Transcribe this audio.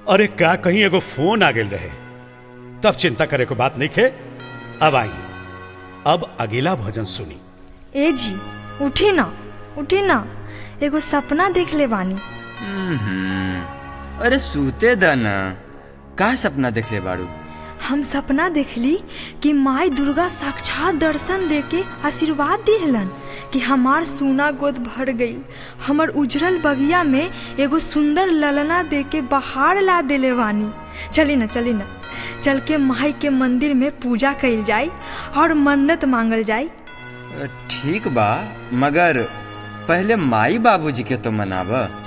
अरे का कहीं एगो फोन आ गेल रहे तब चिंता करे को बात नहीं खे अब आई अब अगला भजन सुनी ए जी उठी ना उठी ना एगो सपना देख ले बानी हम्म, अरे सूते द ना का सपना देखले बाड़ू हम सपना देखली कि माई दुर्गा साक्षात दर्शन देके आशीर्वाद दिहलन कि हमार सोना गोद भर गई हमर उजरल बगिया में एगो सुंदर ललना देके बहार ला देले बानी चली ना चली ना चल के माई के मंदिर में पूजा कइल जाई और मन्नत मांगल जाई ठीक बा मगर पहले माई बाबूजी के तो मनाब